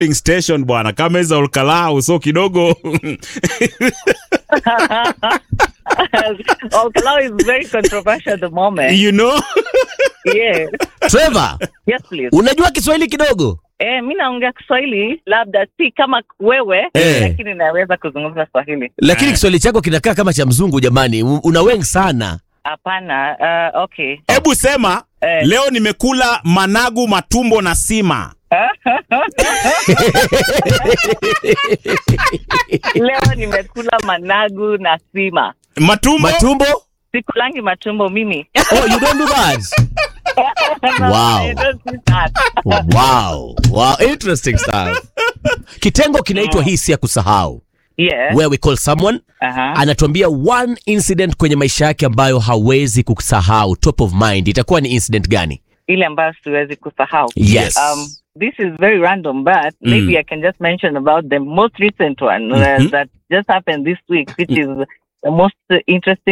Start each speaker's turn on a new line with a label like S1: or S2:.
S1: station bwana kama hizo ulkalau so kidogo
S2: Olkalau is very controversial at the moment.
S1: you know
S2: Yes.
S3: Trevor,
S2: Yes, please.
S3: unajua Kiswahili kidogo?
S2: Eh, mi naongea Kiswahili labda si kama wewe
S3: Eh.
S2: lakini naweza kuzungumza Swahili.
S3: Lakini Kiswahili chako kinakaa kama cha mzungu jamani. U- Una wengi sana.
S2: Hapana. Uh, okay.
S1: hebu sema
S2: Eh.
S1: leo nimekula managu matumbo na sima
S2: Leo nimekula managu na sima.
S1: matumbo
S3: Matumbo?
S2: Sikulangi matumbo mimi.
S3: Oh, you don't do that.
S2: No,
S3: Wow.
S2: I don't do that.
S3: Wow. Wow, interesting stuff. Kitengo kinaitwa hisi ya kusahau.
S2: Yeah.
S3: Where we call someone
S2: Aha.
S3: anatuambia one incident kwenye maisha yake ambayo hawezi kusahau, top of mind. Itakuwa ni incident gani?
S2: Ile ambayo siwezi kusahau.
S3: Yes.
S2: Um, this is very random, but maybe I can just mention about the most recent one uh, that just happened this week, which is the most uh, interesting.